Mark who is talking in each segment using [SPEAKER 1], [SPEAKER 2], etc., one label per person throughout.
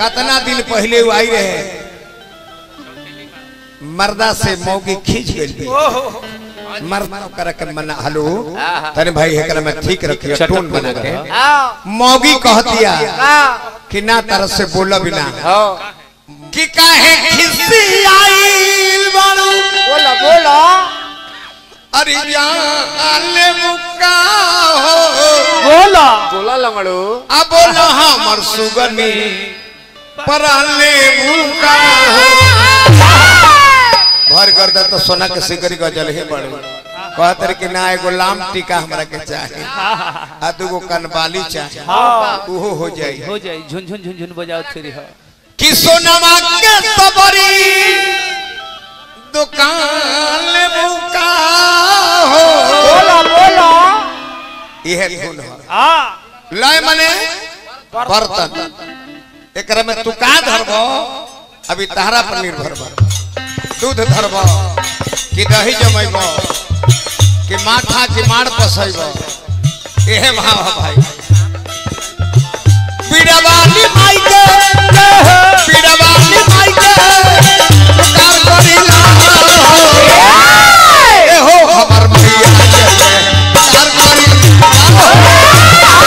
[SPEAKER 1] कतना दिन पहले वो आई रहे मर्दा से मौगी खींच गई मर्दा कर के मना हेलो तने भाई एकरा में ठीक रखियो टोन बना के मौगी कहतिया कि ना तरह से बोला बिना कि काहे खिसी आइल बाड़ू
[SPEAKER 2] बोलो बोलो
[SPEAKER 1] अरे जान मुका हो
[SPEAKER 2] बोलो बोलो लंगड़ू
[SPEAKER 1] अब बोला हमर सुगनी पराले मुका हो भर कर दे तो सोना के सिकरी गजल ही बड़े कहत रहे कि ना एगो लाम टीका हमरा के चाहे आ दूगो कनबाली चाहे उहो हो जाई
[SPEAKER 3] हो जाए झुनझुन झुनझुन बजाओ तेरी हो
[SPEAKER 1] कि सोनमा के सबरी दुकान ले मुका हो
[SPEAKER 2] बोलो बोलो
[SPEAKER 1] इहे धुन हो
[SPEAKER 2] हाँ
[SPEAKER 1] लय मने बर्तन एकरा में तू का धरबो अभी तहरा पर निर्भर बा दूध धरबो कि दही जमैबो कि माथा कि माड़ पसैबो एहे भाव है भाई पीड़ावाली माई के पीड़ावाली माई के पुकार करिला ए हो हमर मैया के पुकार करिला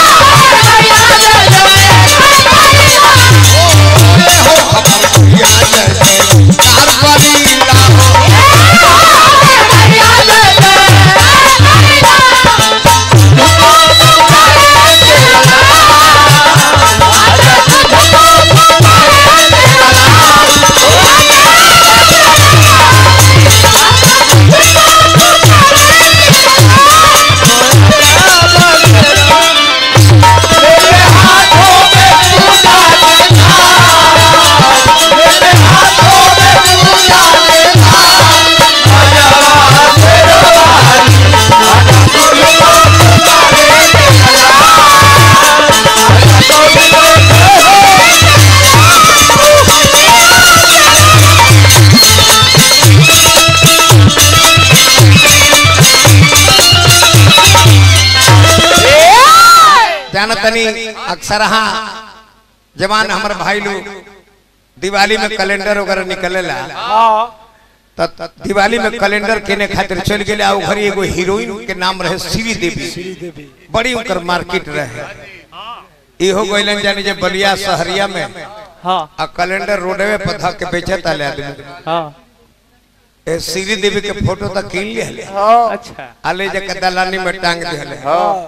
[SPEAKER 1] जान तनी अक्सर हाँ जवान हमर भाई लोग दिवाली में कैलेंडर वगैरह निकलेला त दिवाली में कैलेंडर केने खातिर चल गेले आ घरी एगो हीरोइन के नाम रहे श्री देवी बड़ी उनकर मार्केट रहे इहो गइलन जानी जे बलिया शहरिया में
[SPEAKER 3] हाँ
[SPEAKER 1] आ कैलेंडर रोडवे पर धक के बेचत आले आदमी
[SPEAKER 3] हाँ
[SPEAKER 1] ए श्री देवी के फोटो तक कीन लिहले
[SPEAKER 3] अच्छा
[SPEAKER 1] आले जे के दलानी में टांग दिहले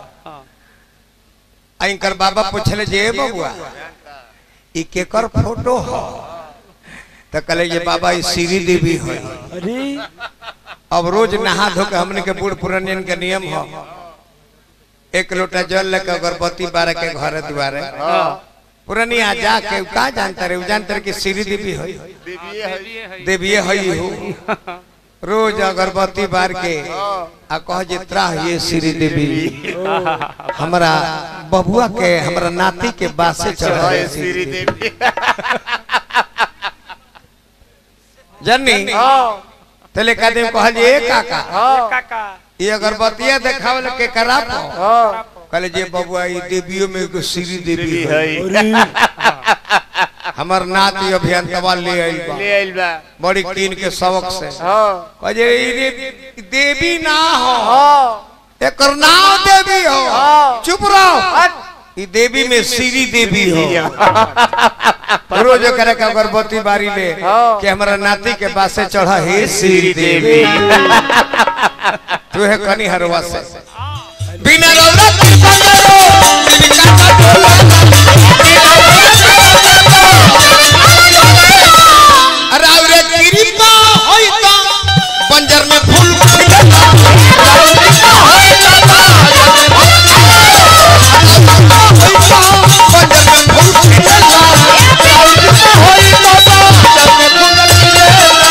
[SPEAKER 1] आ इनकर बाबा पूछले जे "ए बबुआ ई केकर फोटो हो त कहले ये बाबा ई श्री देवी है
[SPEAKER 3] अरे
[SPEAKER 1] अब रोज नहा धो के हमने के बूढ़ पुरानियन के नियम हो एक लोटा जल लेके अगरबत्ती बारह के घर दुआरे पुरानिया जाके उ का जानता रे उ जानता रे कि श्री देवी है देवी है हो रोज अगरबत्ती बार के आ कह जे त्राह ये श्री देवी हमरा बबुआ के हमरा नाती के बासे चढ़ा श्री देवी जन्नी तले कदम कहल जे ए काका
[SPEAKER 2] काका
[SPEAKER 1] ये अगरबत्तिया देखावल के करा कहले जे बबुआ ई देवियों में एगो श्री देवी है हमर नाती अभियंतवा ले आइल बा
[SPEAKER 2] ले आइल बा
[SPEAKER 1] बड़ी कीन के सबक से
[SPEAKER 2] हाँ
[SPEAKER 1] कहे जे ई दे- देवी ना हो
[SPEAKER 2] हाँ
[SPEAKER 1] एकर नाम देवी हो
[SPEAKER 2] हाँ।
[SPEAKER 1] चुप रहो ई देवी में श्री देवी हो रोज करे के अगरबत्ती बारी ले
[SPEAKER 2] हाँ।
[SPEAKER 1] कि हमरा नाती के बासे चढ़ा हे श्री देवी तू है कनी हरवा से बिना रौरा कृपा करो जिनका का टोला राउरे कृपा होई त बंजर में फूल खिलता राउरे कृपा होई त बंजर में फूल खिलता राउरे कृपा होई त बंजर में फूल खिलता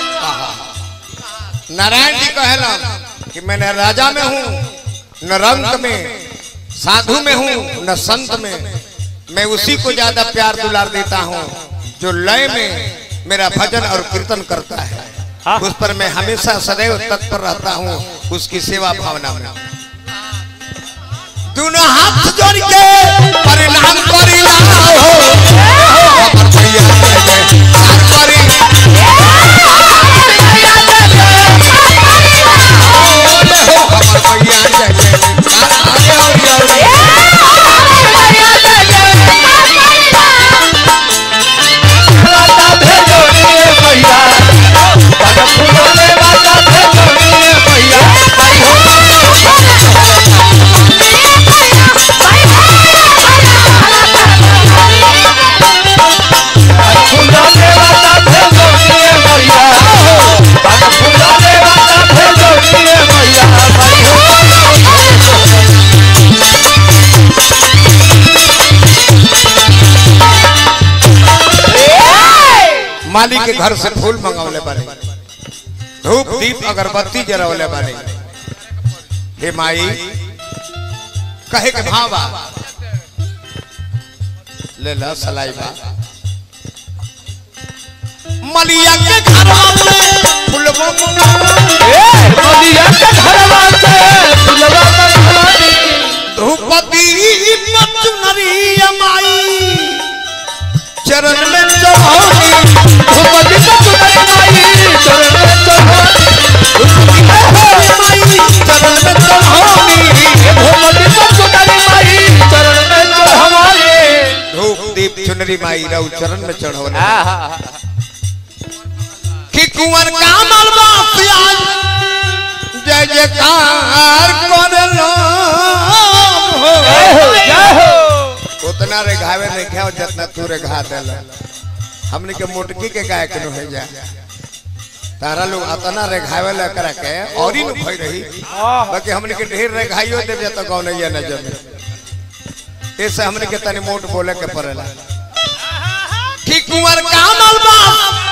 [SPEAKER 1] नारायण जी कहला कि मैं न राजा में हूँ न रंग में साधु में हूँ न संत में मैं उसी को ज्यादा प्यार दुलार देता हूँ जो लय में मेरा भजन और कीर्तन करता है उस पर मैं हमेशा सदैव तत्पर रहता हूँ उसकी सेवा भावना में दोनों हाथ जोड़ के परिणाम करिला हो माली के घर से फूल मंगवले बानी धूप दीप अगरबत्ती जरवले बानी हे माई कहे के भावा ले ला सलाई बा मलिया के घर में फूलवा
[SPEAKER 3] नदिया के घरवा से फुलवा मंगवानी
[SPEAKER 1] धूपदी चुनरी माई चरण में चढ़ौनी
[SPEAKER 3] भगवती का चुनरी माई चरण में चढ़ानी
[SPEAKER 1] माई चरण में चढ़ौनी
[SPEAKER 3] भगवती का चुनरी माई चरण में चढ़ानी
[SPEAKER 1] धूप दीप चुनरी माई रहू चरण में चढ़ौनी
[SPEAKER 3] आहा
[SPEAKER 1] कि कुंवर का मलबा प्याज जय जयकार करलो हो
[SPEAKER 3] जय हो जय हो
[SPEAKER 1] उतना रे घावे नहीं खाओ जितना तू रे घा देला हमने के मोटकी के गाय के हो जा तारा लोग अतना रे घावे ला करा के और ही न भई रही बाकी हमने के ढेर रे घाइयो दे जत कौन नहीं न जमे ऐसे हमने के तनी मोट बोले के पड़ेला कि कुंवर का मलबा